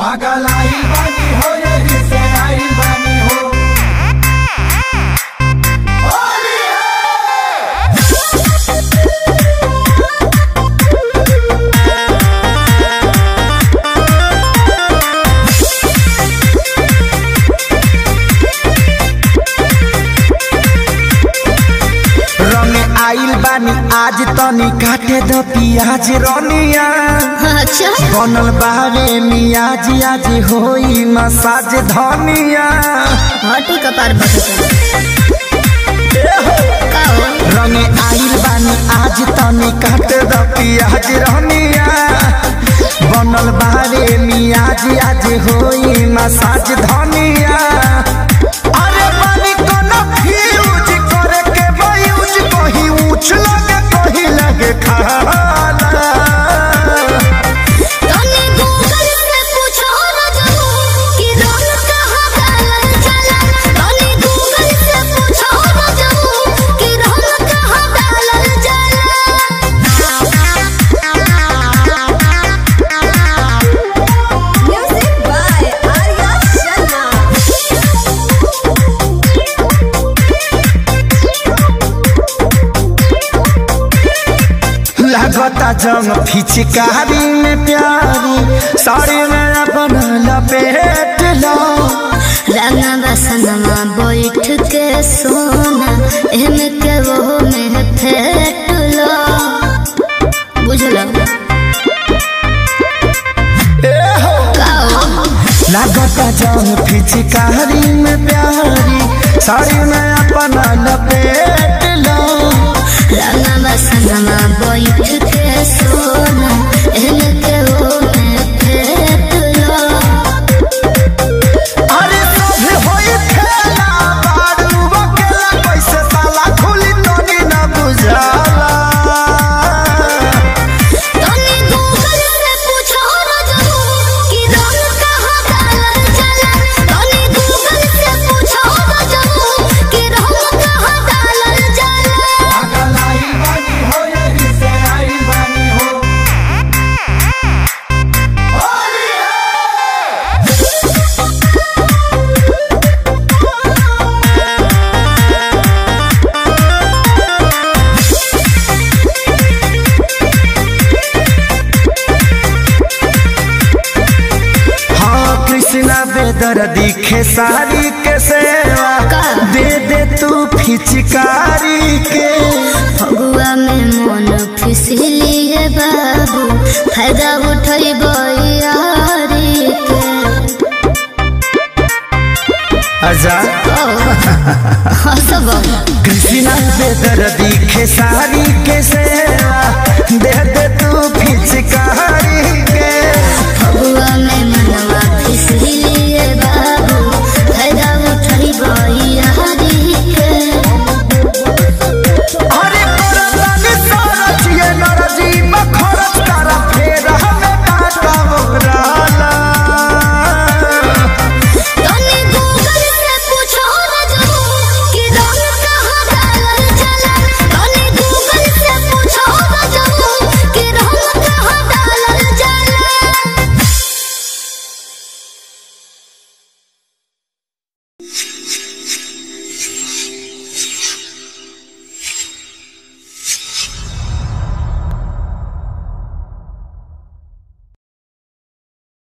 पागल आइल बानी हो यही से आइल बानी हो होली है रंग आइल बानी आज तनी काटे द पियाज रनिया अच्छा बनल बावे मियाज आज होई मसाज धनिया हटी कपार बटन का हो रंग आइल बानी आज तनी काटे द पियाज रनिया बनल बावे मियाज आज होई मसाज धनिया अरे बानी कोनो फ्यूज करे के बयूज कहीं ऊंच लगे कहीं लगे खाला तने गूगल से पूछो ना जानो कि रंग कहाँ डालल जाला तने गूगल से पूछो ना जानो कि रंग कहाँ डालल जाला म्यूजिक बाय आर्या शर्मा लगता जंग फिचकारी में प्यारी साड़ी में अपन लपेट लो रंगा बसनमा बैठ के सोना एमे के वो में फेट लो बुझलो काओ लगता जंग फिचकारी में प्यारी साड़ी में अपन लपेट लो रंगा बसनमा बैठ के सोना एमे के वो में फेट लो अरे सभी होई खेला बारू अकेला कैसे ताला खुली तोनी न बुझाला तने गूगल से पूछो ना जानो कि रंग कहाँ डालल जाला तने गूगल से पूछो ना जानो कि रंग कहाँ डालल जाला पागल आइल बानी हो यही से आइल बानी हो होली है हाँ कृष्णा बेदर दिखे सारी के सेवा का? दे दे तू फिचकारी के फगुआ में मन फिसली है बाबू फायदा उठई यारी के आजा हसब कृष्णा बेदर दिखे सारी के सेवा दे दे तू फिचकारी के फगुआ में मनवा फिसली